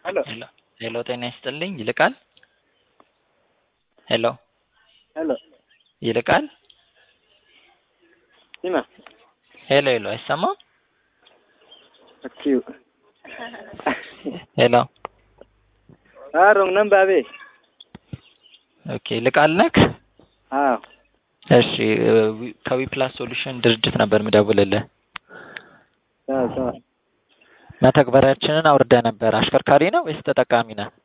ሄሎ ሄሎ ሄሎ፣ ጤና ይስጥልኝ ይልቃል። ሄሎ ሄሎ ይልቃል። ሲማ ሄሎ ሄሎ፣ አይሰማም? እኪው ሄሎ አሮንግ ነምባቤ ኦኬ፣ ይልቃል ነክ? አዎ እሺ፣ ከዊፕላስ ሶሉሽን ድርጅት ነበር ምደውልልህ። አዎ አዎ መተግበሪያችንን አውርደህ ነበር። አሽከርካሪ ነው ወይስ ተጠቃሚ ነህ?